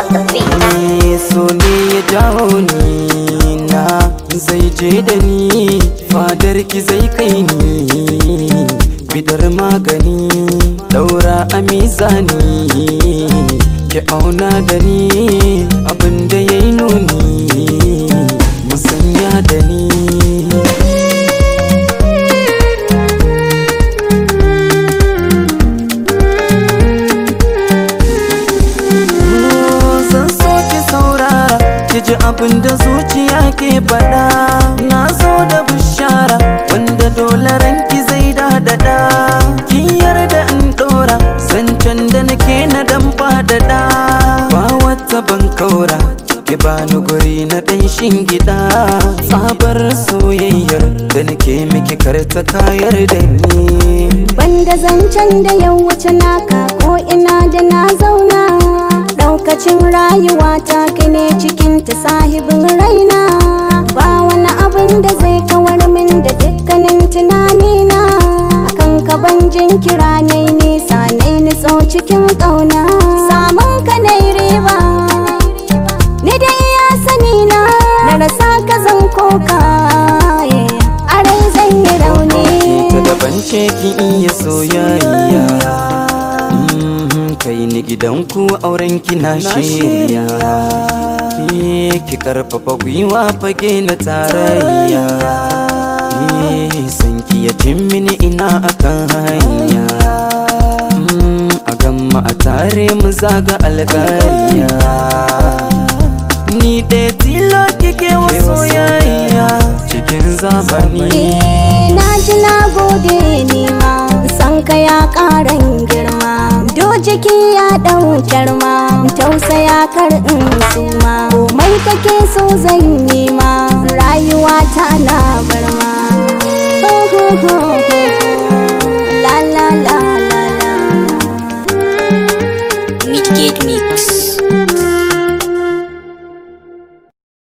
on the beat. ne so ne ya jawo ni na zai je da ni fadar ki zai kai ni bidar magani daura a mizani ki auna da ni abinda ya yi nuni musanya da ni zan so ki saurara ki ji abin da zuciya ke faɗa na zo da bishara wanda dole ranki zai dadada kin yarda in ɗora zancen da nake na dan faɗaɗa ba wata ban kaura ki bani guri na ɗan shingida sabar soyayyar da nake miki karta kayar da ni Banda zancen da ya wuce naka ko ina da na zauna Daukacin rayuwa ta kai ne cikin ta sahibin raina Ba wani abin da zai kawar min da dukkanin tunanina Akan ka ban jinkira ne nisa ne nitso cikin ƙauna Samun ka na riba Ni da iya sani na na rasa ka zan koka A rai zan yi rauni ta daban ce ki iya soyayya Mhm, kai ni gidanku auren ki na shirya Ke ki karfafa gwiwa fage na tarayya Ke san ki ya mini ina akan hanya Mm, a gamma a tare mu zaga alƙariya Ni ɗaya tilo kike wa soyayya cikin zamani Eh, na ji na gode ni ma san ka ya karan girma do jiki ya ɗaukar ma tausaya kar in suma komai kake so zan yi ma rayuwa ta na bar ma